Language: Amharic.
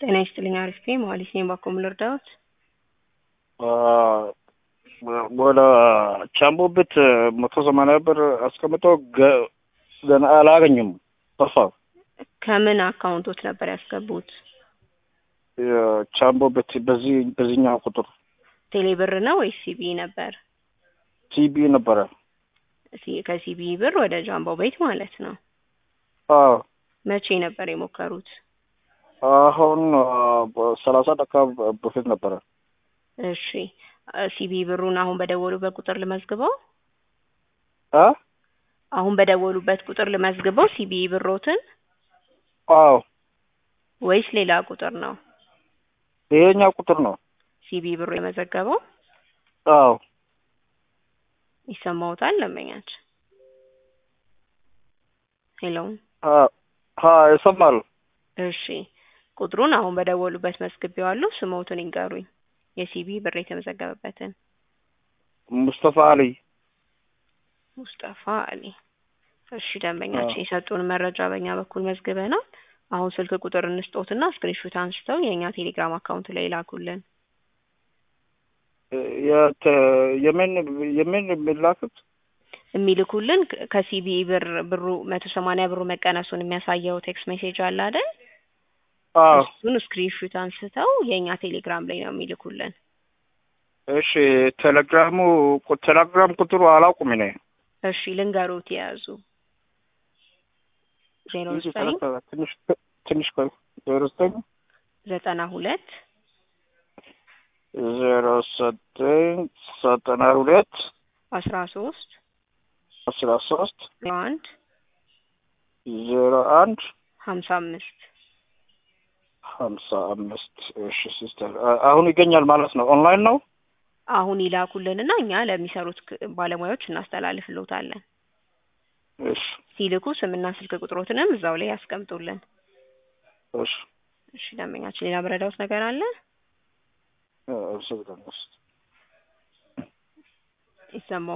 ጤና ይስጥልኝ አሪፍ ነኝ መሀሌት ነኝ ባኮ ምን ልርዳዎት ወደ ቻምቦ ቤት መቶ ሰማንያ ብር አስቀምጦ ገ- ገና አላገኙም። ጠፋ። ከምን አካውንቶት ነበር ያስገቡት የቻምቦ ቤት በዚህ በዚህኛው ቁጥር ቴሌ ብር ነው ወይስ ሲቢ ነበር ሲቢ ነበረ። ሲ- ከሲቢ ብር ወደ ጃምቦ ቤት ማለት ነው አዎ መቼ ነበር የሞከሩት አሁን ሰላሳ ደቂቃ በፊት ነበረ። እሺ ሲቢ ብሩን አሁን በደወሉበት ቁጥር ልመዝግበው አ አሁን በደወሉበት ቁጥር ልመዝግበው ሲቢ ብሮትን አዎ ወይስ ሌላ ቁጥር ነው ይሄኛው ቁጥር ነው። ሲቢ ብሩ የመዘገበው አዎ ይሰማውታል ለመኛች ሄሎ አ አ ይሰማል። እሺ ቁጥሩን አሁን በደወሉበት መዝግቤዋለሁ ስሞትን ይንገሩኝ የሲቢ ብር የተመዘገበበትን ሙስጠፋ አሊ ሙስጠፋ አሊ እሺ ደንበኛችን የሰጡን መረጃ በእኛ በኩል መዝግበናል አሁን ስልክ ቁጥር እንስጦትና ስክሪንሾት አንስተው የእኛ ቴሌግራም አካውንት ላይ ላኩልን የት የምን የምን የሚላኩት የሚልኩልን ከ- ከሲቢ ብር ብሩ መቶ ሰማንያ ብሩ መቀነሱን የሚያሳየው ቴክስት ሜሴጅ አለ አይደል አዎ እሱን ስክሪንሾት አንስተው የእኛ ቴሌግራም ላይ ነው የሚልኩልን እሺ ቴሌግራሙ ቁ- ቴሌግራም ቁጥሩ አላውቁም እኔ እሺ ልንገሮት የያዙ ዜሮ ዘጠኝ ትንሽ ትንሽ ቆይ ዜሮ ዘጠኝ ዘጠና ሁለት ዜሮ ዘጠኝ ዘጠና ሁለት አስራ ሶስት አስራ ሶስት ዜሮ አንድ ዜሮ አንድ ሀምሳ አምስት ሀምሳ አምስት እሺ ሲስተር አ- አሁን ይገኛል ማለት ነው ኦንላይን ነው አሁን ይላኩልንና እኛ ለሚሰሩት ክ- ባለሙያዎች እናስተላልፍልዎታለን እሺ ሲልኩ ስምና ስልክ ቁጥሮትንም እዛው ላይ ያስቀምጡልን እሺ እሺ ደንበኛችን ሌላ መረዳዎት ነገር አለ እ- እሺ ይሰማው